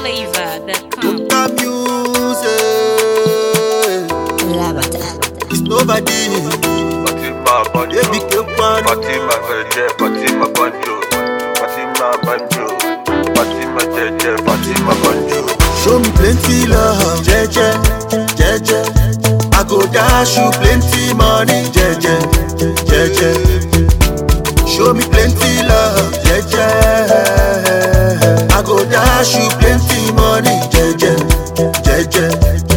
NigerFlavor.com. Local music. It's nobody. Fatima Banjo, Baby, keep on. Fatima Jeje, Fatima Banjo, Fatima Banjo, Fatima Jeje, Fatima Banjo. Show me plenty love, jeje, jeje. I go dash you plenty money, jeje, jeje. Show me plenty love, jeje. I go dash you plenty money, jeje, jeje.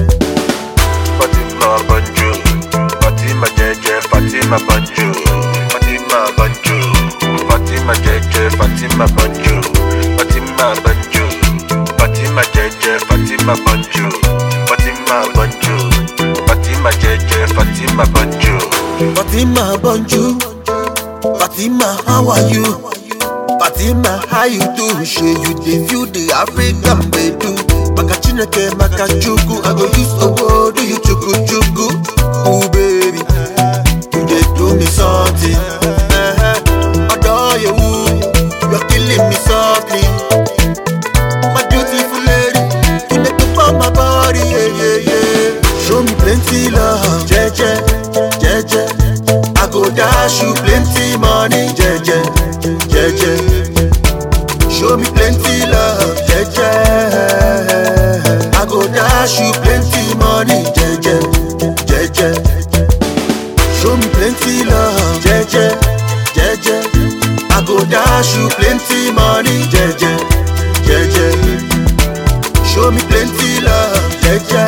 Fatima Banjo, Fatima Jeje, Fatima Banjo, Fatima Banjo, Fatima Jeje, Fatima Banjo, Fatima Banjo, Fatima Jeje, Fatima Banjo, Fatima Banjo, Fatima Jeje, Fatima Banjo. Fatima Bonju, Fatima, how are you? Fatima, how you do? Shey you dey feel the African bedu. Maka Chineke, maka Chukwu, I go use owo do you chuku chuku. Ooh baby, you dey do me something. Uh-huh. Adore you, you're killing me softly. My beautiful lady, you dey top of my body, yeah yeah yeah. Show me plenty love, jeje, jeje. I go dash you plenty money, jeje, jeje. Show me plenty love, jeje. I go dash you plenty money, jeje, jeje. Show me plenty love, jeje, jeje. I go dash you plenty money, jeje, jeje. Show me plenty love, jeje.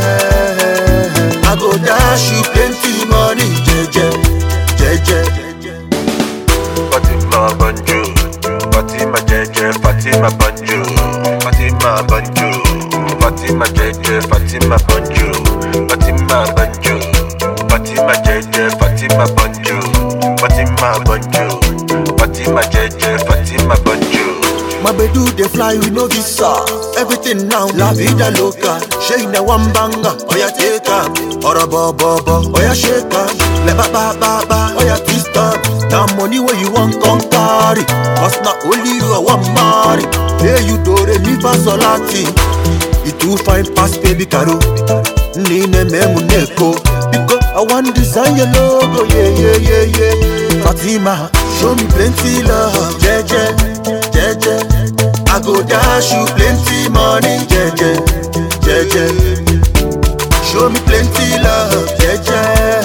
I go dash you plenty money, jeje, jeje. Fatima Banjo, Fatima Jeje, Fatima Banjo, Fatima Banjo, Fatima Jeje, Fatima Banjo, Fatima Banjo, Fatima Jeje, Fatima Banjo, Fatima Banjo, Fatima Jeje, Fatima Banjo. My bedu dey fly with no visa. Everything now, la vida loca. Shey na one banger, oya take am. Ora bo bo bo, oya shake am. Le ba ba ba ba, oya twist am. Na money where you want come carry. Cause na only you I want marry. Hey you do re mi fa solati. You too fine pass baby caro. Nine me muneko. Because I want design your logo, yeah yeah yeah yeah. Fatima, show me plenty love, jeje, jeje. I go dash you plenty money, jeje, jeje. Show me plenty love, jeje.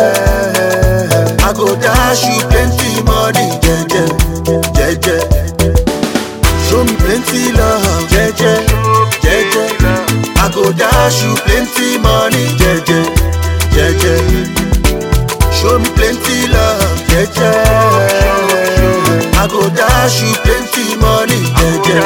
I go dash you plenty money, jeje, jeje. Show me plenty love, jeje, jeje. I go dash you plenty money, jeje, jeje. Show me plenty love, jeje. I go dash you plenty money, jeje,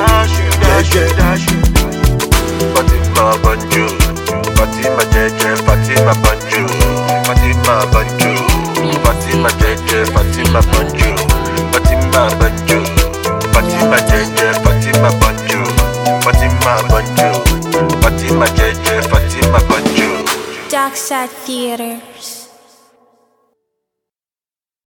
jeje. Fatima Banjo, Fatima Jeje, Fatima Banjo, Fatima Banjo, Fatima Jeje, Fatima Banjo, Fatima Banjo, Fatima Jeje, Fatima Banjo, Fatima Banjo, Fatima Jeje, Fatima Banjo. Dark Side Theater.